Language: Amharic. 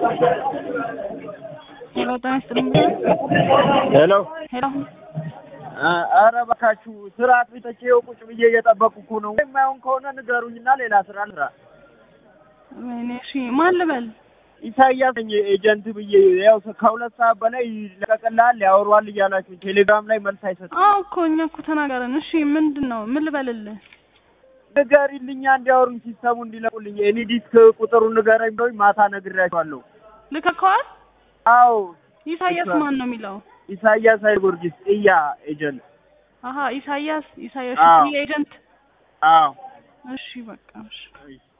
ሄሎ ጤና ይስጥልኝ። ሄሎ ሄሎ ኧረ እባካችሁ ስራ አጥፍቼ ይኸው ቁጭ ብዬ እየጠበቅኩ እኮ ነው። የማይሆን ከሆነ ንገሩኝና ሌላ ስራ ልስራ። ወይኔ እሺ፣ ማን ልበል? ኢሳያስ ነኝ ኤጀንት ብዬ ያው ከሁለት ሰዓት በላይ ይለቀቅልሃል ያወሯል እያላችሁ ቴሌግራም ላይ መልስ አይሰጥም። አዎ እኮ እኛ እኮ ተናገረን። እሺ ምንድን ነው? ምን ልበልልህ? ንገሪልኛ እንዲያወሩኝ ሲስተሙ እንዲለቁልኝ የኔ ዲስክ ቁጥሩን ንገረኝ ብለውኝ ማታ ነግሬያቸዋለሁ። ልከከዋል? አዎ ኢሳያስ እሷ- ማን ነው የሚለው? ኢሳያስ ኃይለ ጊዮርጊስ ጥያ ኤጀንት። አሀ ኢሳያስ ኢሳያስ አዎ። ኤጀንት። አዎ እሺ በቃ እሺ።